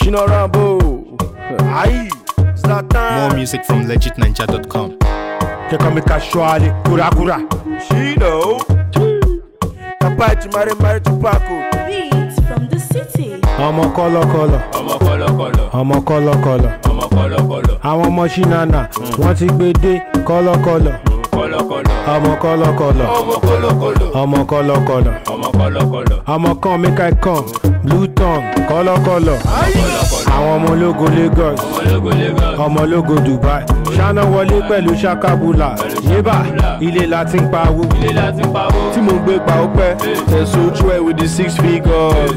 Shino Rambo. Aye. Zlatan. More music from legitninja.com. They call me casually, kura kura. Shino. Kapachi Mare Mare Tupaco. Beats from the city. Ọmọ kọ́lọ́kọ́lọ́, ọmọ kọlọkọlọ ọmọ kọ́lọ́kọ́lọ́. ọmọ kọlọkọlọ Àwọn ọmọ ṣínàna wọ́n ti gbé dé kọ́lọ́kọ́lọ́. kọlọkọlọ Ọmọ kọ́lọ́kọ́lọ́, ọmọ kọlọkọlọ ọmọ kọ́lọ́kọ́lọ́. ọmọ kọlọkọlọ Ọmọ kan make I come, blue tongue kọ́lọ́kọ́lọ́. Àwọn ọmọ ológo Lagos, ológo lagos ọmọ ológo Dubai. Ṣáná wọlé pẹ̀lú ṣakabula. Yébà ilé la ti ń pawó. ilé láti pawó Tí mo ń gbé pa ọpẹ́. Tẹ̀sán ojú ẹ̀ with the six figures.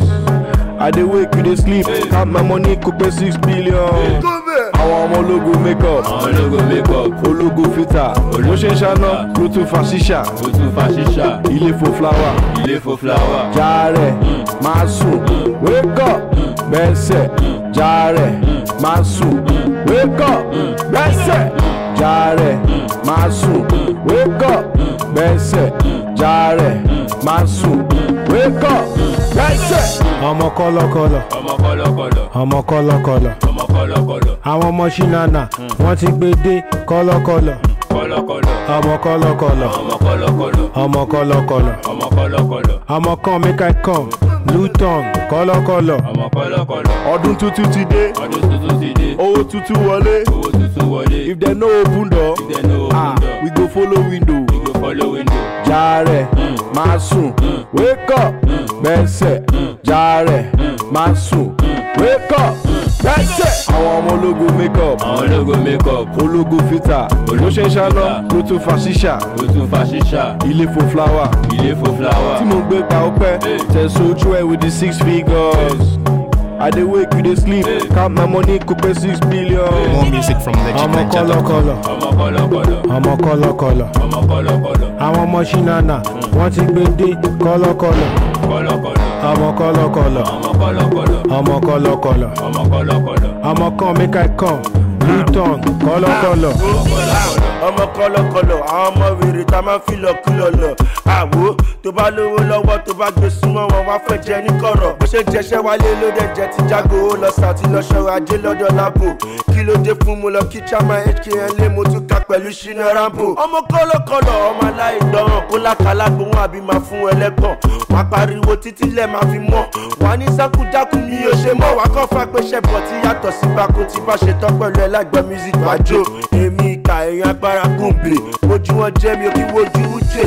I dey wake you dey sleep. Count my money kò pé six billion. Àwọn ọmọ ológo make up. àwọn ológo makeup Ológo filter. Bó ṣe ń ṣáná ló tún fa ṣíṣà. ó tún fa ṣíṣà Ilé fo flower. ilé fo fúláwà Jàre máa sùn. Wake up bẹ́sẹ̀. Jàre máa sùn. Wake up bẹ́sẹ̀. Jàre máa sùn. Wake up bẹ́sẹ̀. Jàre máa sùn. Wake up bẹ́sẹ̀. Ọmọ kọ́lọ́kọ́lọ́, ọmọ kọlọkọlọ ọmọ kọ́lọ́kọ́lọ́. ọmọ kọlọkọlọ Àwọn ọmọ ṣínàna wọ́n ti gbé dé kọ́lọ́kọ́lọ́. kọlọkọlọ Ọmọ kọ́lọ́kọ́lọ́, ọmọ kọlọkọlọ ọmọ kọ́lọ́kọ́lọ́. ọmọ kọlọkọlọ Ọmọ kan make I come, blue tongue kọ́lọ́kọ́lọ́. ọmọ kọlọkọlọ Ọdún tuntun ti dé. ọdún tuntun ti dé Owó tuntun wọlé. owó tuntun wọlé If dem no open door, then no ah, open door we go follow window. we go follow window Jàre máa sùn. Wake up bẹ́sẹ̀. Jàre máa sùn. Wake up bẹ́sẹ̀. Àwọn ọmọ ológo make up. àwọn ológo makeup Ológo filter. Bó ṣe ń ṣáná ló tún fa ṣíṣà. ó tún fa ṣíṣà Ilé fo flower. ilé fo fúláwà Tí mo ń gbé pa ọpẹ́. Tẹ̀sán ojú ẹ̀ with the six figures. I dey wake you dey sleep. Count my money kò pé six billion. More music from Ọmọ legitninja.com. kọ́lọ́kọ́lọ́, ọmọ kọlọkọlọ ọmọ kọ́lọ́kọ́lọ́. ọmọ kọlọkọlọ Àwọn ọmọ ṣínàna wọ́n ti gbé dé kọ́lọ́kọ́lọ́. kọlọkọlọ Ọmọ kọ́lọ́kọ́lọ́, ọmọ kọlọkọlọ ọmọ kọ́lọ́kọ́lọ́. ọmọ kọlọkọlọ Ọmọ kan make I come, blue tongue kọ́lọ́kọ́lọ́. ọmọ kọlọkọlọ àwọn ọmọ wèrè tá a máa ń fi lọ kúlọ lọ àwo tó bá lówó lọ́wọ́ tó bá gbé súnmọ́ wọn wá fẹ́ jẹ ní kọ̀rọ̀ bó ṣe jẹṣẹ́ wálé ló dẹ̀ jẹ́ ti jágo ó lọ sàtì lọ ṣọ̀rọ̀ ajé lọ́dọ̀ lápò kí ló dé fún mo lọ kí chama hkn lé mo tún ká pẹ̀lú ṣínà rambo ọmọ kọlọkọlọ ọmọ aláìgbọràn kó lákàlà gbóhùn àbí máa fún ẹlẹ́gàn wá pariwo títí lẹ̀ máa fi mọ́ wà ní sákújákú mi ò ṣe mọ́ wá kọ́ fàgbéṣẹ́ bọ̀ tí yàtọ̀ sí bákú tí bá ṣe tán pẹ̀lú ẹlẹ́gbẹ́ music wájú èmi ìka èèyàn agbára gùnbè ojú wọn jẹ́ mi ò kí wojú ujé.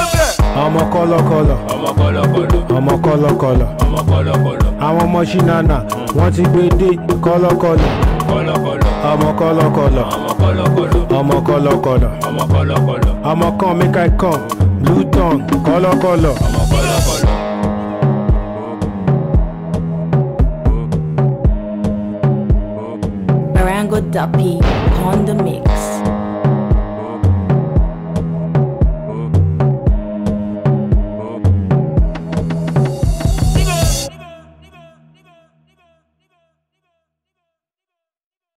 Ọmọ kọ́lọ́kọ́lọ́, ọmọ kọlọkọlọ ọmọ kọ́lọ́kọ́lọ́. ọmọ kọlọkọlọ Àwọn ọmọ ṣínàna wọ́n ti gbé dé kọ́lọ́kọ́lọ́. kọlọkọlọ Ọmọ kọ́lọ́kọ́lọ́, ọmọ kọlọkọlọ ọmọ kọ́lọ́kọ́lọ́. ọmọ kọlọkọlọ Ọmọ kan make I come, blue tongue kọ́lọ́kọ́lọ́. ọmọ kọlọkọlọ. Barango Duppy on the mix.